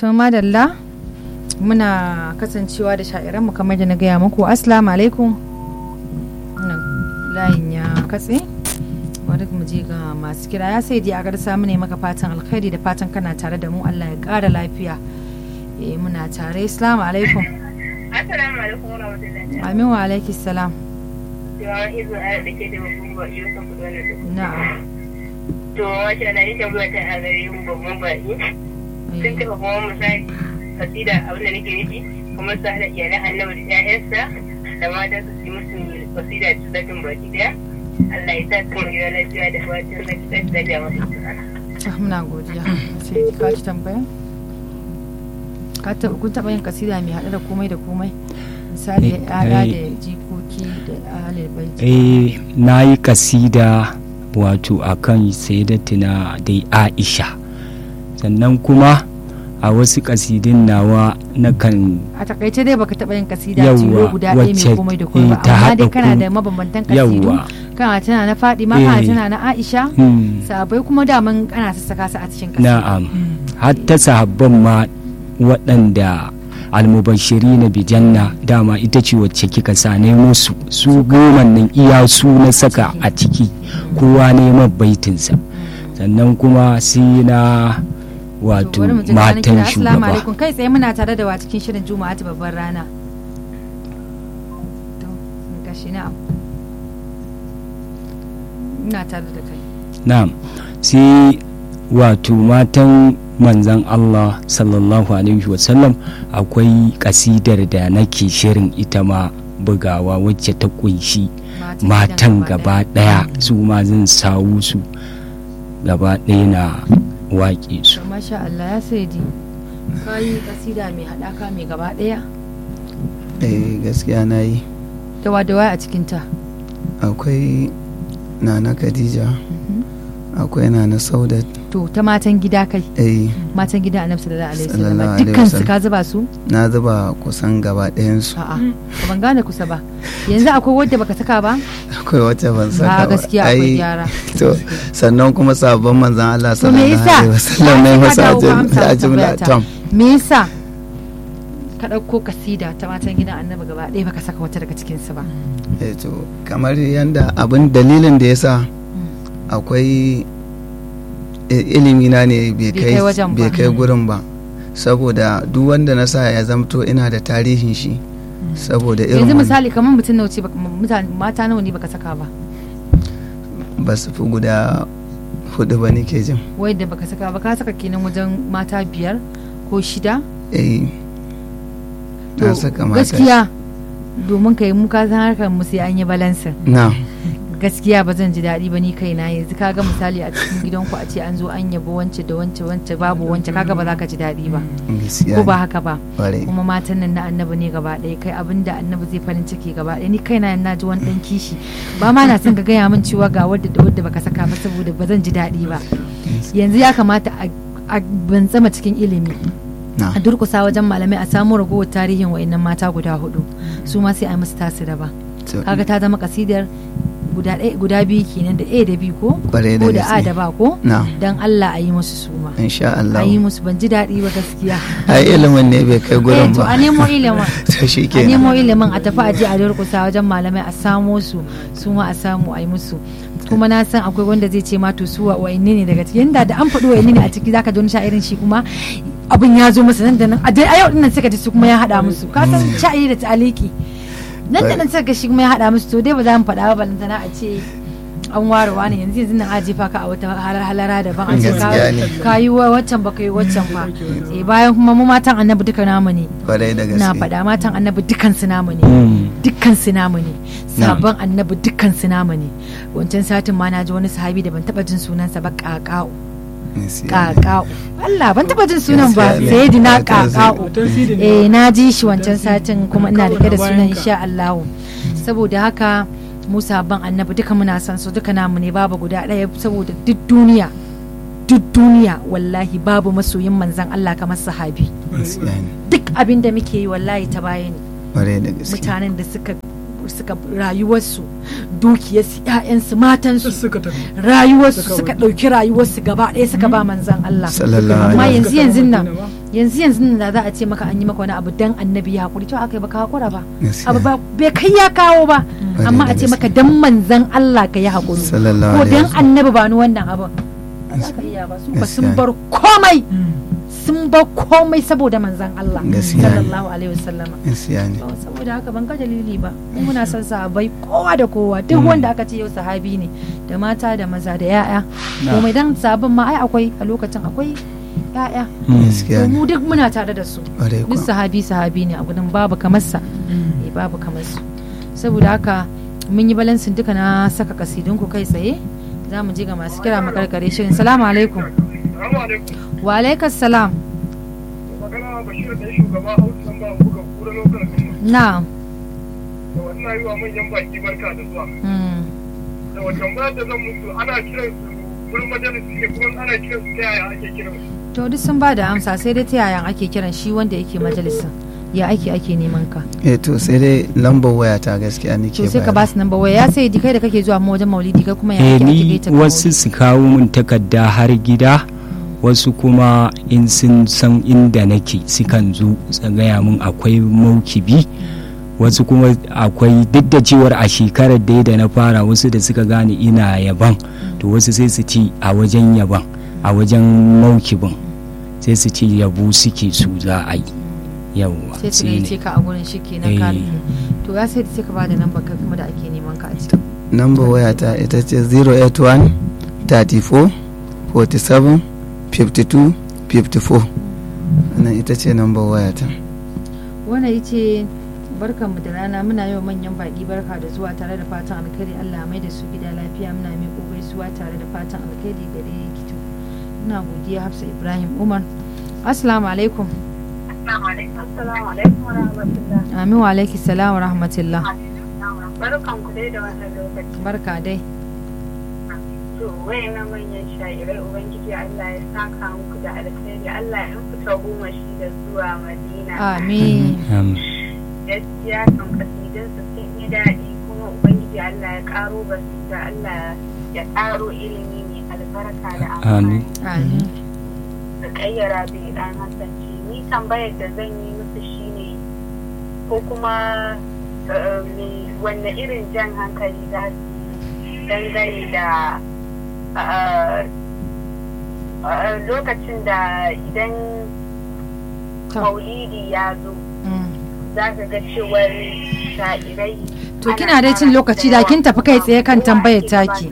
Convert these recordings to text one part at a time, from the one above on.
to madalla muna kasancewa da sha'iranmu kamar da na gaya muku assalamu alaikum nan layin ya katse wadda mu je ga masu kira ya sai dai a garsa mu ne maka fatan alkhairi da fatan kana tare da mu Allah ya ƙara lafiya eh muna tare assalamu alaikum Assalamu alaikum wa rahmatullahi. amin wa alaikis salam Yawan izu a da ke da babban baƙi wasu kudu wani da. na'am To, wace na yi tambaya ta a gare mu babban baƙi. Sun taɓa kuma misali kasida abin da nake nufi kuma su haɗa iyalan annabi da ƴaƴansa da mata su yi musu kasida da tsakin baki ɗaya. Allah ya sa su mu gida lafiya da fatan zaki tashi lafiya masu tsara. Ah, muna godiya sai ka ci tambaya ka taɓa kun taɓa yin kasida mai haɗe da komai da komai misali Eh, ya'ya eh. da jikoki da ahalin baiti eh na yi kasida wato akan sayyidatina dai aisha sannan kuma a wasu kasidin nawa na kan a takaice dai baka taɓa yin kasida Yawwa, tilo guda ɗaya mai wacce, komai da komai ba eh, ta amma haɗa dai kana ku- da mabambantan kasidu yawwa kana tana na Fadima kana Eh. tana na Aisha hmm, sabai kuma daman ana sassaka su a cikin kasidu na'am hatta sahabban ma waɗanda almubashiri na bijanna dama ita ce wacce kika sane musu su goma nan iya su na saka a ciki kowa neman baitinsa sannan kuma sai na wato bari mu ji ganin matan kira. assalamu shugaba alaikum kai tsaye muna tare da wa cikin shirin juma'a ta babbar rana to sun kashi na ina tare da kai na'am sai wato matan manzan Allah sallallahu alaihi wasallam akwai kasidar da nake shirin ita ma bugawa wacce ta kunshi matan gaba daya su ma zan sawu su gaba daya na waƙe su to masha Allah ya sai di kai kasida mai hadaka mai gaba daya eh gaskiya na yi dawa dawa a cikin ta akwai nana khadija akwai nana saudat to ta matan gida kai eh matan gida annabi sallallahu alaihi wasallam Sallallahu alaihi dukkan su wasallam. ka zuba su na zuba kusan gaba ɗayansu a'a ba ban gane kusa ba yanzu akwai wadda baka saka ba akwai wacce ban a saka ba gaskiya akwai Ai, gyara to sannan kuma sabon manzan Allah to me sallallahu yasa alaihi wasallam ne Ai, sai ka masa dawo ka ajin- amsa wa ajimla tambayata. tom me yasa ka ɗauko kasida ta matan gidan annabi gaba ɗaya baka saka wata daga cikin su ba eh to kamar yanda abin dalilin da yasa akwai i- ilimi na ne bai Bai kai kai wajen ba. bai kai gurin ba saboda duk wanda na sa ya zamto ina da tarihin shi saboda irin yanzu wannan misali kamar mutum nawa ce baka- mutane mata nawa ne baka saka ba ba su fi guda hudu ba nake jin wai da baka saka ba ka saka kenan wajen mata biyar ko shida eh to na saka mata gaskiya domin ka yi muka san harkar mu sai an yi balansin na gaskiya ba zan ji daɗi ba ni kaina yanzu kaga misali a cikin gidanku a ce an zo an yabo wance da wance wance babu wance kaga ba za ka ji daɗi ba gaskiya ko ba haka ba ƙwarai kuma matan nan na annabi ne gaba ɗaya kai abin da annabi zai farin ciki gaba ɗaya ni kaina na ji wani ɗan kishi ba ma na son ka gaya min cewa ga wadda da wadda baka saka ba saboda ba zan ji daɗi ba yanzu ya kamata a a bantsama cikin ilimi na a durkusa wajen malamai a samu ragowar tarihin wa'annan mata guda hudu su ma sai a yi musu tasu daban to, kaga ta zama kasidar guda ɗaya guda biyu kenan da a da b ko ƙwarai da ko da a gaske da ba ko na dan Allah a yi musu suma insha a Allah yi musu ban ji daɗi ba gaskiya ai ilimin ne bai kai eh gurin to a ba nemo ilimin to shi a nemo kenan ilimin a tafi aje a durkusa wajen malamai a samo su su ma a samu a yi musu kuma na san akwai wanda zai ce ma to su wa wa'inne ne daga cikin da da an faɗi wa'inne ne a ciki zaka ji wani sha'irin shi kuma abin ya zo masa nan da nan a dai a yau dinnan suka ji su kuma ya haɗa musu ka san sha'iri da ta'aliki nan da nan suka ga shi kuma ya haɗa musu to dai ba za mu faɗa ba balantana a ce an ware wani yanzu yanzu nan a jefa ka a wata halar- halara daban a ce ka- Gaskiya ne. ka yi wa waccan ba ka yi waccan ba eh bayan kuma mu matan annabi duka namu ne ƙwarai da na gaske faɗa matan annabi dukkan su namu ne Mm. dukkan su namu ne Na. sabon annabi dukkan su namu ne wancan satin ma na ji wani sahabi da ban taba jin sunansa ba kaka'u Gaskiya ne. kaka'u Allah ban taba jin sunan ba Gaskiya ne. sayyidina Fatan sai- kaka'u eh na ji shi wancan satin kuma ina rike da sunan insha Allah saboda haka mu sabon annabi duka muna san su duka namu ne babu guda ɗaya saboda duk duniya duk duniya wallahi babu masoyin manzan Allah kamar sahabi Gaskiya ne. duk abin da muke yi wallahi ta baya ne ƙwarai da gaske mutanen da suka suka rayuwarsu dukiyarsu ƴaƴansu matansu suka tafi rayuwarsu Suka suka wuce. ɗauki rayuwarsu gaba ɗaya suka ba manzan Allah sallallahu amma alaihi yanzu yanzu nan Madina ba. yanzu yanzu nan da za a ce maka an yi maka wani abu dan annabi ya hakuri to aka yi baka hakura ba Gaskiya. abu ba bai kai ya kawo ba Ƙwarai amma da a ce gaske. maka dan manzan Allah ka yi hakuri Sallallahu ko alaihi dan wasallam. annabi ba ni wannan abin ba za ka iya ba su ba sun Gaskiya. bar komai sun bar komai saboda manzan Allah Gaskiya ne. sallallahu alaihi wasallama gaskiya ne To, saboda haka ban ga dalili ba mu muna son sahabbai kowa da kowa duk wanda aka ce yau sahabi ne da mata da maza da yaya Na. komai dan sabon ma ai akwai a lokacin akwai yaya gaskiya to ne mu duk muna tare da su ƙwarai duk kuwa sahabi sahabi ne a gudun babu kamar sa eh babu kamar su saboda haka mun yi balansin duka na saka kasidun ku kai tsaye za mu je ga masu kira makarkare shirin salamu alaikum Assalamu alaikum. wa alaikas salam Magana Bashir da shugaba Hausa nan ba buga kura lokacin na da wannan yi wa manyan baki barka da zuwa. mm. Da wata ba da zan musu ana kiran su wurin majalisi ne kuma ana kiran su ta yaya ake kiran su. to duk sun ba da amsa sai dai ta yaya ake kiran shi wanda yake majalisa ya ake ake neman ka eh to sai dai lambar waya ta gaskiya nake to sai ka bayar. ba su namba waya ya sai di kai da kake zuwa wajen maulidi kai kuma ya eh ake ake ni gaita ka wasu maulidi? su kawo mun takarda har gida wasu kuma in sun san inda nake sukan zo su gaya mun akwai maukibi wasu kuma akwai duk da cewar a shekarar da da na fara wasu da suka gane ina yaban to wasu sai su ci a wajen yaban a wajen maukibin sai su ce yabo suke su za a yi yawwa sai su shine. gayyace ka a gurin shi kenan Eh. ka rufe to ya sai sai ka ba da namba kai kuma da ake neman ka a ciki lambar waya ta ita ce 081 34 47 52 54 wannan ita ce lambar waya ta wannan yace barkan mu da rana muna yau manyan baki barka da zuwa tare da fatan alkhairi Allah mai da su gida lafiya muna miƙo gaisuwa tare da fatan alkhairi gare kito ina godiya Hafsa Ibrahim Umar Assalamu alaikum Assalamu alaikum. Assalamu alaikum wa rahmatullah. Amin wa alaiki salam wa rahmatullah Barkan ku dai da wannan lokaci. barka dai To wayannan manyan sha'irai Ubangiji Allah ya saka muku da alkhairi Allah ya fita goma shi da zuwa Madina. amin Am, gaskiya kan kasidin su sun yi daɗi kuma ubangiji Allah ya ƙaro basira Allah ya ƙaro ilimi mai albarka da amfani amin da ƙayyara bai ɗan hasance ni tambayar da zan yi musu shine ko kuma eh, me- wanne irin jan hankali za su yi dangane da eh, eh, lokacin da idan To. maulidi ya zo Mm. za ka ga cewar sha'irai To kina dai cin lokaci da kin tafi kai tsaye kan tambayar taki.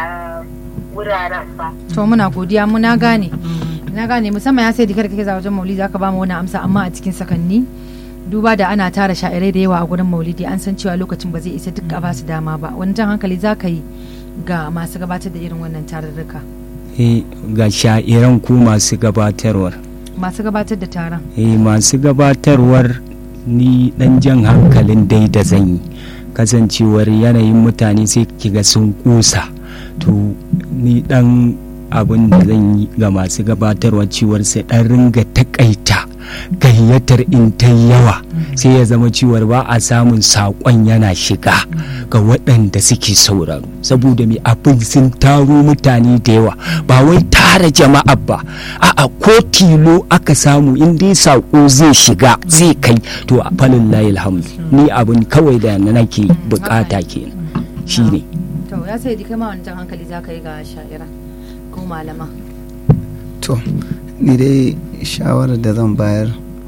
wuraren ba to muna godiya muna gane na gane musamman ya sai dikar kake za wajen maulidi aka ba mu wani amsa amma a cikin sakanni duba da ana tara sha'irai da yawa a gurin maulidi an san cewa lokacin ba zai isa duk a ba su dama ba wani jan hankali za ka yi ga masu gabatar da irin wannan tarurruka eh, ga sha'iran ku masu gabatarwar masu gabatar da taron eh, masu gabatarwar ni dan jan hankalin dai da zan yi kasancewar yanayin mutane sai kiga sun kusa to ni dan abin da zan yi ga masu gabatarwa cewar sai dan ringa takaita gayyatar in ta yawa sai ya zama cewar ba a samun saƙon yana shiga ga waɗanda suke sauraro saboda mai abin sun taro mutane da yawa ba wai tara jama'a ba a'a ko tilo aka samu in dai saƙo zai shiga zai kai to a falin alhamdu ni abin kawai da nake bukata kenan shine to ya sai kai ma wani jan hankali za ka yi ga sha'ira ko malama to ni dai shawarar da zan bayar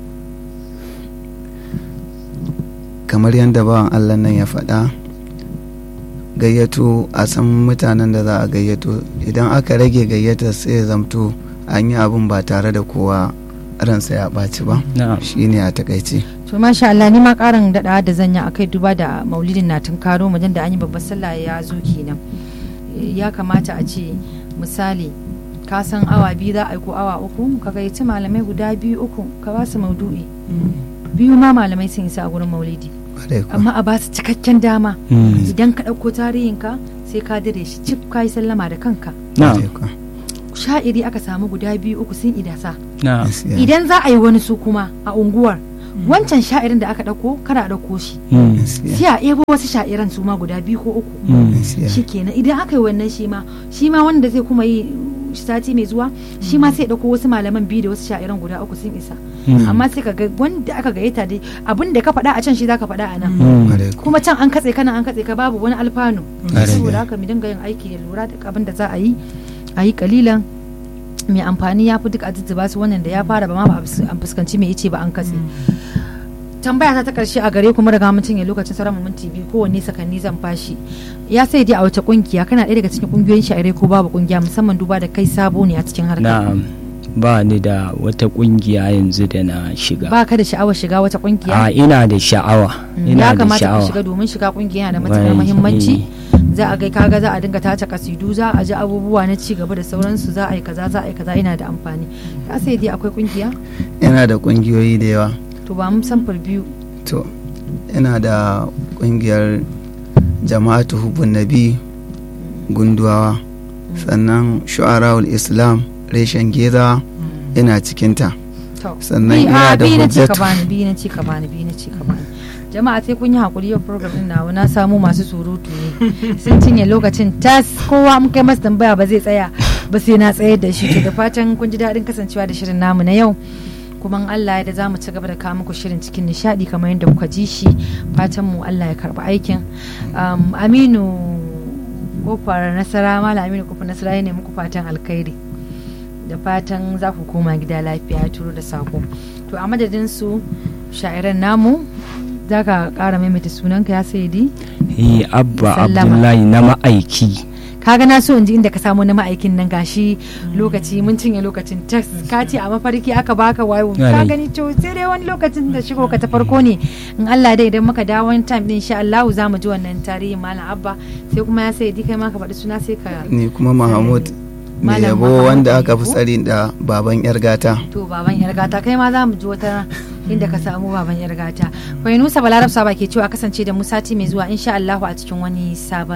kamar yadda bawan allah nan ya faɗa gayyato a san mutanen da za a gayyato idan aka rage gayyata sai ya zamto an yi abin ba tare da kowa ransa ya ɓaci ba na'am shine a takaice to masha Allah ni ma karin daɗa da zan yi akai duba da maulidin na tunkaro mu da an yi babbar sallah ya zo kenan ya kamata a ce misali ka san awa biyu za a yi ko awa uku ka gayyaci malamai guda biyu uku ka ba su maudu'i biyu ma malamai sun isa a gurin maulidi Ƙwarai kuwa. amma a ba su cikakken dama Mm. idan ka ɗauko tarihinka sai ka dire shi cif ka yi sallama da kanka na'am Ƙwarai kuwa. sha'iri aka samu guda biyu uku sun idasa na'am Gaskiya. idan za a yi wani su kuma a unguwar wancan sha'irin da aka ɗauko kada a ɗauko shi Mm. gaskiya sai a ebo wasu sha'iran su ma guda biyu ko uku Mm. gaskiya shi kenan idan aka yi wannan shi ma shi ma wanda zai kuma yi sati mai zuwa shi ma sai ya ɗauko wasu malaman biyu da wasu sha'iran guda uku sun isa Mm. amma sai ka ga wanda aka gayyata dai abin da ka faɗa a can shi zaka faɗa a nan Mm. Kwarai ko. kuma can an katse kana an katse ka babu wani alfanu Ƙwarai. saboda haka mu dinga yin aiki da lura da abin da za a yi a yi kalilan mai amfani ya fi duk a zuzzuba su wannan da ya fara ba ma ba a fus- an fuskanci mai ice ba an katse tambaya ta ta karshe a gare kuma daga mutum ya lokacin sauran mu minti biyu kowanne sakanni zan fashi ya sai dai a wace kungiya kana ɗaya daga cikin kungiyoyin sha'irai ko babu kungiya musamman duba da kai sabo ne a cikin harkar na'am ba ni da wata kungiya yanzu da na shiga ba ka da sha'awar shiga wata kungiya a ina da sha'awa Mm, ina ya da kamata ka sha'awa shiga domin shiga kungiya yana da matukar Wai, muhimmanci eh. za a ga kaga za a dinga tace kasidu za a ji abubuwa na ci gaba da sauransu za a yi kaza za a yi kaza yana da amfani ya sai dai akwai kungiya yana da kungiyoyi da yawa to ba mun samfur biyu to ina da kungiyar jama'atu hubun nabi gunduwawa sannan shu'ara'ul islam reshen geza ina cikinta to Sannan Bi- ina a, da biyu na ce ka hujjatu. bani biyu na ce ka bani biyu na ce ka bani jama'a sai kun yi hakuri yau program din nawa na samu masu surutu ne sun cinye lokacin tas kowa mun kai masa tambaya ba zai tsaya ba sai na tsayar da shi to da fatan kun ji daɗin kasancewa da shirin namu na yau kuma in Allah ya da zamu ci gaba da kawo muku shirin cikin nishadi kamar yadda kuka ji shi fatan mu Allah ya karba aikin Um, Aminu kofar nasara malam Aminu kofar nasara ya ne muku fatan alkhairi da fatan za ku koma gida lafiya ya turo da sako to a madadin su sha'iran namu za ka kara maimaita sunanka ya sayidi eh abba Sallama. abdullahi na ma'aiki kaga na so in ji inda ka samu na ma'aikin nan gashi lokaci mun cinye lokacin text ka ce a mafarki aka baka wayo ka Yare. gani to sai dai wani lokacin da shigo ka ta farko ne in Allah dai idan muka dawo wani time din insha Allah za mu ji wannan tarihin malam abba sai kuma ya sayidi kai ma ka faɗi suna sai ka ni kuma mahmud mai Malam yabo Mahmud wanda mai aka fi yabo. tsari da baban yar gata to baban yar gata kai ma za mu ji wata inda ka samu baban yar gata kwai nusa balarab saba ke cewa kasance da mu sati mai zuwa insha Allah a cikin wani sabon